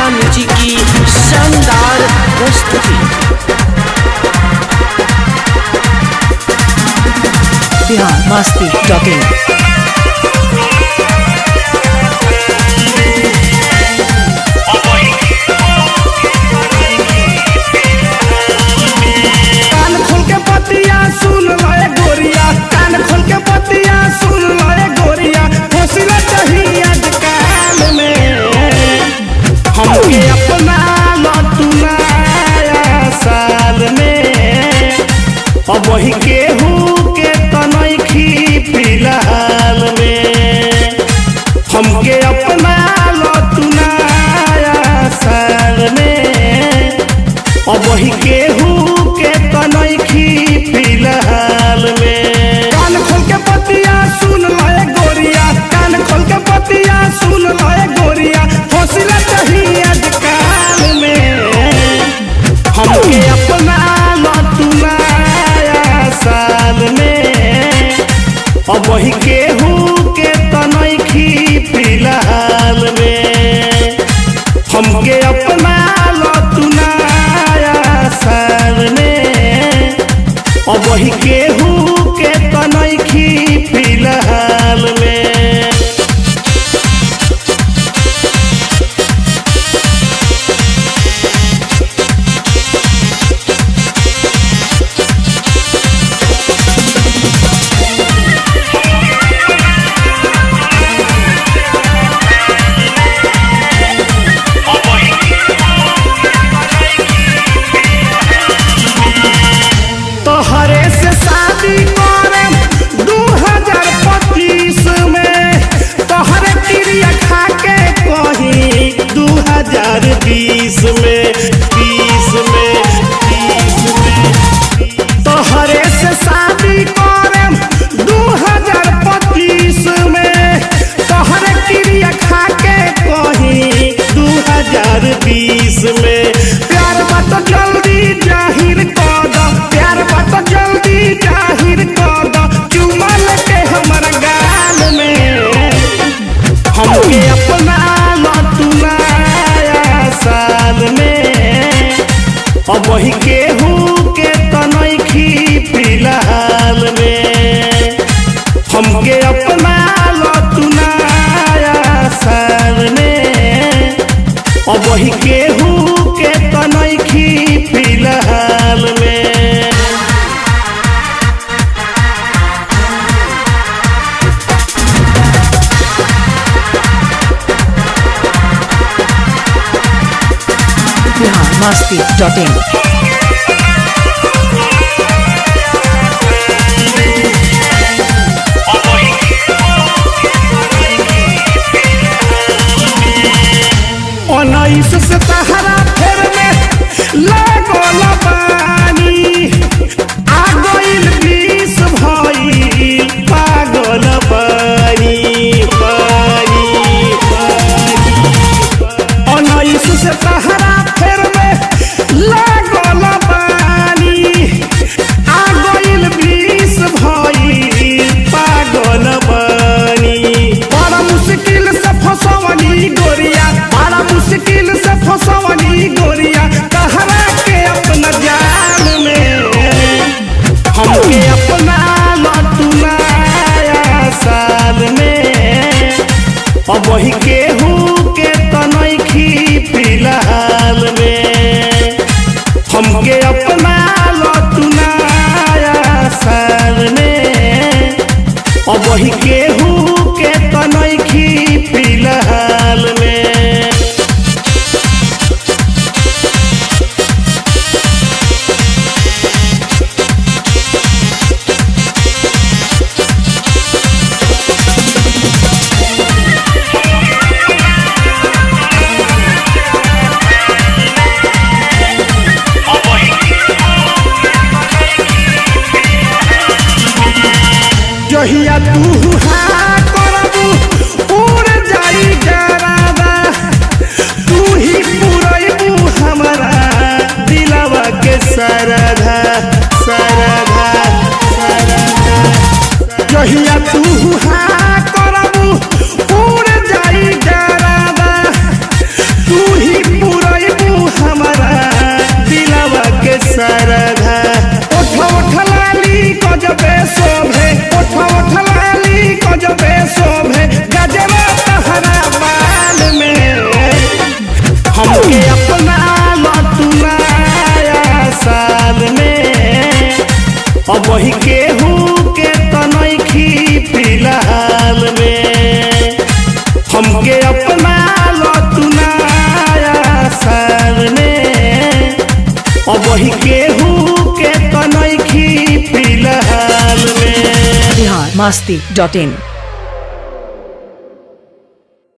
Kalika music की शानदार प्रस्तुति बिहार मस्ती डॉट इन कान खोल के पतिया सुन लए गोरिया कान खोल के पतिया सुन लए गोरिया फसिला चाहिए आजकल में हमके अपना लटुनाया साल में अब वही केहू के तनखी फिलहाल में हमके अपना लटुनाया साल में अब वही केहू के तनखी फिलहाल में कान खोल के पतिया सुन लए गोरिया कान खोल के पतिया सुन लए गोरिया फसिला चाहिए आजकल में हमके अपना लटुनाया साल में अब वही केहू के तनखी फिलहाल में हमके अपना लटुनाया साल में अब वही केहू के तनखी फिलहाल में तोहरे से शादी करे दू हजार पच्चीस में तोहरे क्रिया खा के कही दू हजार बीस में बीस में बीस में तोहरे से शादी करे दू हजार पच्चीस में तोहरे क्रिया खा के कही दू हजार बीस में प्यार बात जल्दी जाहिर कर दो प्यार बात जल्दी जाहिर कर दो चुमल के हमर गाल में हमके अपना लटुनाया साल में अब वही केहू के तनखी फिलहाल में हमके अपना लटुनाया साल में अब वही केहू के तनखी फिलहाल में बिहार मस्ती डॉट इन उन्नीस से तहरा फेर में लागल पानी आ गइल बीस भइल पागल पानी पानी पानी उन्नीस से तहरा फेर में लागल वही केहू के तनखी फिलहाल में हमके अपना लो तू नया साल में अब वही केहू के तनखी फिलहाल में बिहार मस्ती डॉट इन